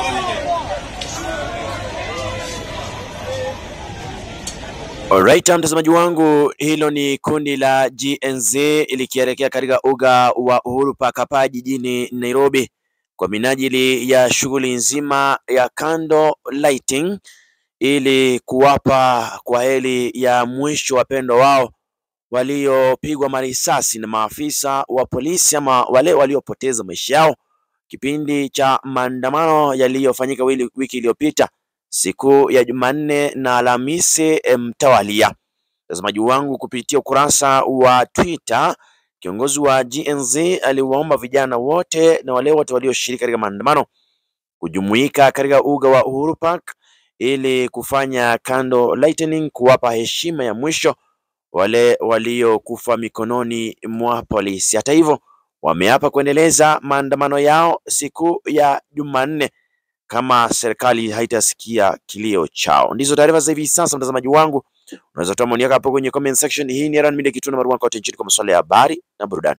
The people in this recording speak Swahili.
Alright, mtazamaji wangu, hilo ni kundi la GNZ likielekea katika uga wa Uhuru Park hapa jijini Nairobi kwa minajili ya shughuli nzima ya candle lighting ili kuwapa kwa heri ya mwisho wapendwa wao waliopigwa marisasi na maafisa wa polisi ama wale waliopoteza maisha yao kipindi cha maandamano yaliyofanyika wiki iliyopita siku ya Jumanne na Alhamisi mtawalia. Mtazamaji wangu, kupitia ukurasa wa Twitter, kiongozi wa GNZ aliwaomba vijana wote na wale wote walioshiriki katika maandamano kujumuika katika uga wa Uhuru Park ili kufanya candle lightning, kuwapa heshima ya mwisho wale waliokufa mikononi mwa polisi. Hata hivyo, wameapa kuendeleza maandamano yao siku ya Jumanne kama serikali haitasikia kilio chao. Ndizo taarifa za hivi sasa, mtazamaji wangu, unaweza toa maoni yako hapo kwenye comment section. Hii ni Erhan Media, kituo nambari 1 kote nchini kwa masuala ya habari na burudani.